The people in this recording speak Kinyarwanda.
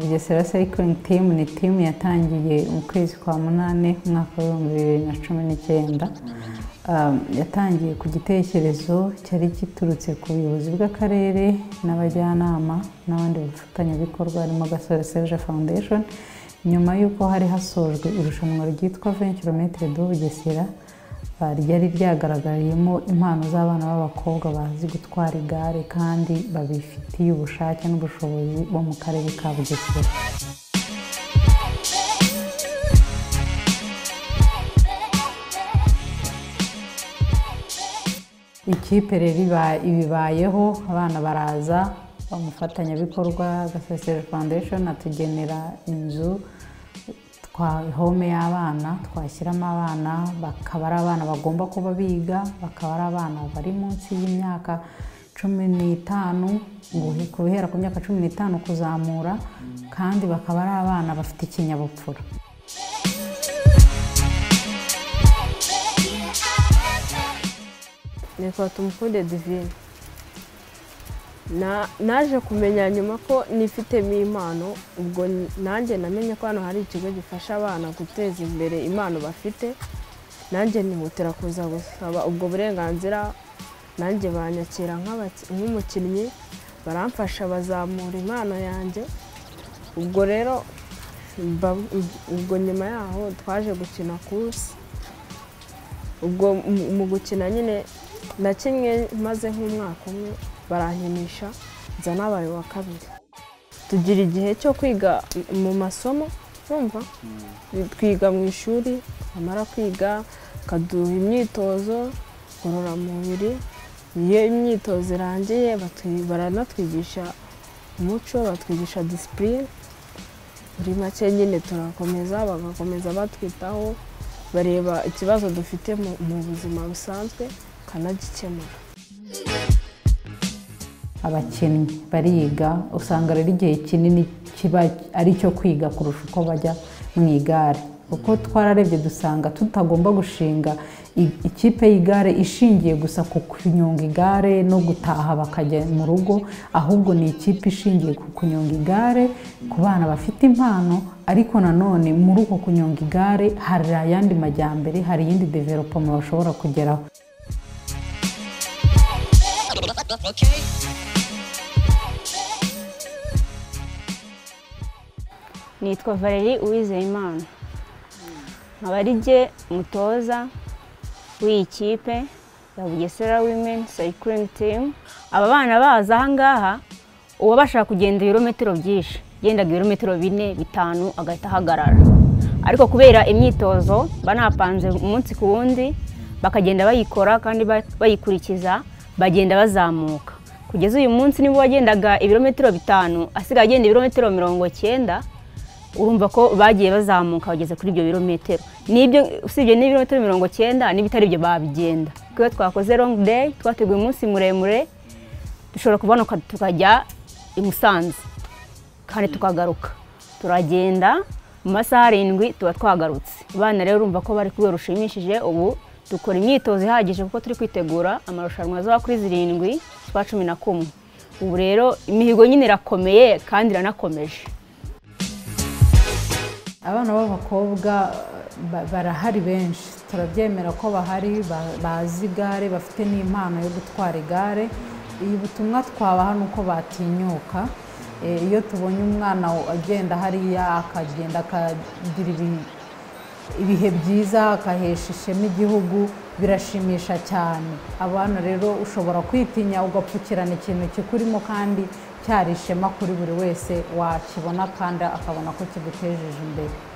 bugesera sayikiringi timu ni timu yatangiye mu kwezi kwa munani umwaka w'ibihumbi bibiri na cumi n'icyenda yatangiye ku gitekerezo cyari giturutse ku buyobozi bw'akarere n'abajyanama n'abandi bafatanyabikorwa harimo gasore serge foundation nyuma y'uko hari hasojwe irushanwa ryitwa venture do bugesera ryari ryagaragayemo impano z'abana b'abakobwa bazi gutwara igare kandi babifitiye ubushake n'ubushobozi bo mu karere ka bugesera ikipe rero ibibayeho abana baraza umufatanyabikorwa gasesero foundation atugenera inzu home y'abana twashyiramo abana bakaba ari abana bagomba kuba biga bakaba ari abana bari munsi y'imyaka cumi n'itanu guhera ku myaka cumi n'itanu kuzamura kandi bakaba ari abana bafite ikinyabupfura nitwa tumukunde divine naje kumenya nyuma ko nifitemo impano ubwo nanjye namenye ko hano hari ikigo gifasha abana guteza imbere impano bafite nanjye nihutira kuza gusaba ubwo burenganzira nanjye banyakira nk'umukinnyi baramfasha bazamura impano yanjye ubwo rero ubwo nyuma yaho twaje gukina kursi ubwo mu gukina nyine nakinnye maze nk'umwaka umwe barankinisha nza nabaye wa kabiri tugira igihe cyo kwiga mu masomo bumva twiga mu ishuri twamara kwiga bakaduha imyitozo ngororamubiri iyo imyitozo irangiye baranatwigisha umuco batwigisha disipurine muri make nyine turakomeza bagakomeza batwitaho bareba ikibazo dufite mu buzima busanzwe bakanagikemura abakinnyi bariga usanga rero igihe kinini kiba ari icyo kwiga kurusha uko bajya mu igare kuko twararebye dusanga tutagomba gushinga ikipe y'igare ishingiye gusa ku kunyonga igare no gutaha bakajya mu rugo ahubwo ni ikipe ishingiye ku kunyonga igare ku bana bafite impano ariko nanone muri uko kunyonga igare hari ayandi majyambere hari iyindi developoma bashobora kugeraho nitwa valeri uwizeyimana nkaba ari jye mutoza w'iyi kipe ya bugesera wimeni sayikiringi timu aba bana baza ahangaha uba bashaka kugenda ibirometero byinshi yendaga ibirometero bine bitanu agahita ahagarara ariko kubera imyitozo banapanze umunsi ku wundi bakagenda bayikora kandi bayikurikiza bagenda bazamuka kugeza uyu munsi niba wagendaga ibirometero bitanu asigaye agenda ibirometero mirongo cyenda urumva ko bagiye bazamuka bageze kuri ibyo birometero n'ibyo usibye n'ibirometero mirongo cyenda n'ibitari ibyo babigenda iyo twakoze longu deyi twateguye umunsi muremure dushobora kubonoka tukajya i musanze kandi tukagaruka turagenda mu masaha arindwi tuba twagarutse abana rero urumva ko bari ku rwego rushimishije ubu dukora imyitozo ihagije kuko turi kwitegura amarushanwa azaba kuri zirindwi z'ukwa cumi na kumwe ubu rero imihigo nyine irakomeye kandi iranakomeje abana b'abakobwa barahari benshi turabyemera ko bahari bazi igare bafite n'impano yo gutwara igare iyi butumwa twabaha ni uko batinyuka iyo tubonye umwana agenda hariya akagenda akagira ibihe byiza akahesha ishema igihugu birashimisha cyane abana rero ushobora kwitinya ugapfukirana ikintu kikurimo kandi cyari ishema kuri buri wese wakibona kandi akabona ko kigutejeje imbere